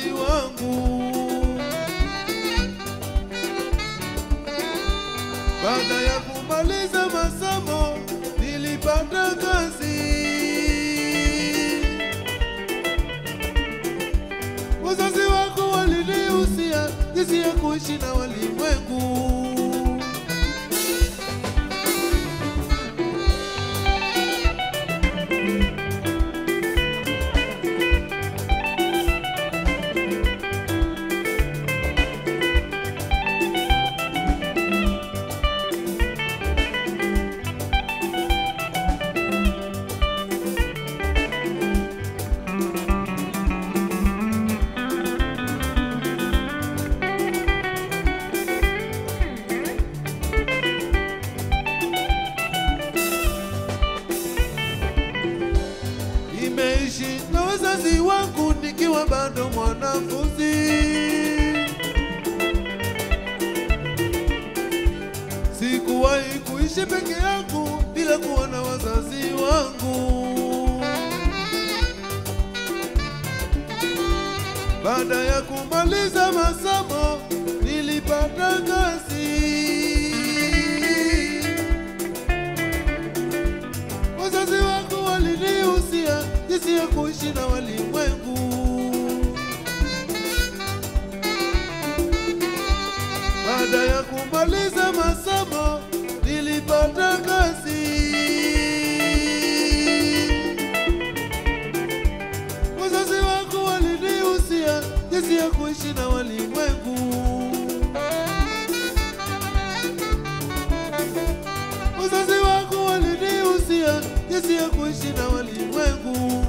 wazazi wangu. Baada ya kumaliza masomo nilipata kazi. Wazazi wangu walinihusia jinsi ya kuishi na walimwengu. Nimeishi na wazazi wangu nikiwa bado mwanafunzi. Sikuwahi kuishi peke yangu bila kuwa na wazazi wangu. Baada ya kumaliza masomo nilipata kazi. Wazazi wangu walinihusia jinsi ya kuishi na walimwengu. Baada ya kumaliza masomo nilipata kazi. Wazazi wangu walinihusia jinsi ya kuishi na walimwengu. Wazazi wangu walinihusia jinsi ya kuishi na walimwengu.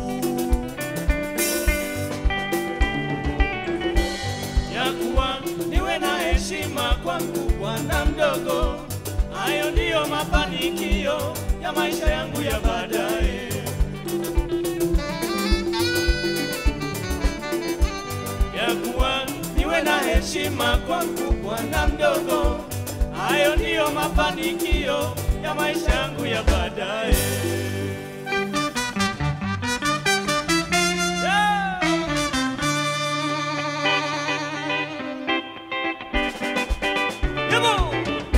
ya kuwa niwe na heshima kwa mkubwa na mdogo. Hayo ndiyo mafanikio ya maisha yangu ya baadaye. Ya kuwa niwe na heshima kwa mkubwa na mdogo. Hayo ndiyo mafanikio ya maisha yangu ya baadaye. Yeah! Yabo!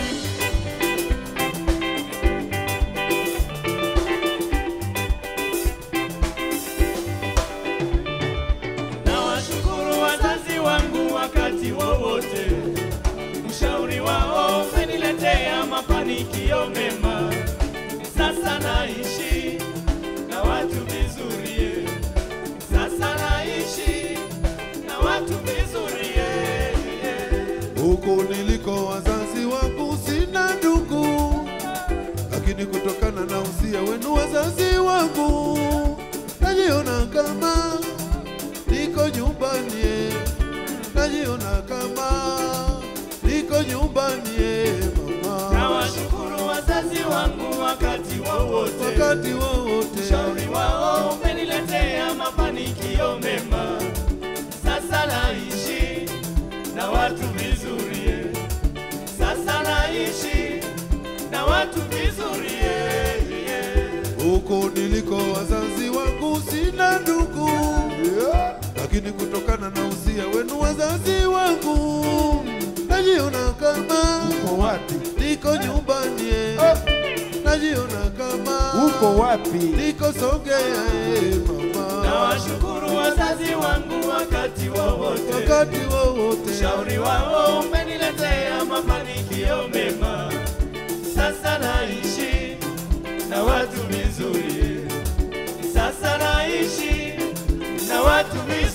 Nawashukuru wazazi wangu wakati wowote, ushauri wao umeniletea mafanikio mema. Sasa naishi na watu vizuri, sasa naishi na watu vizuri. Huko niliko wazazi wangu sina ndugu, lakini kutokana na usia wenu wazazi wangu najiona kama niko nyumbani, najiona kama niko nyumbani mama, Nawashukuru wazazi wangu wakati wowote, wakati wowote ushauri wao umeniletea mafanikio mema. Sasa naishi na watu vizuri, sasa naishi na watu vizuri. huko niliko wazazi wangu sina ndugu lakini kutokana na usia wenu wazazi wangu najiona kama Uko wapi? niko nyumbani najiona kama Uko wapi? niko Songea eh, mama Nawashukuru wazazi wangu wakati wowote, wakati wowote ushauri wao umeniletea mafanikio mema. Sasa naishi na watu vizuri, sasa naishi na watu vizuri.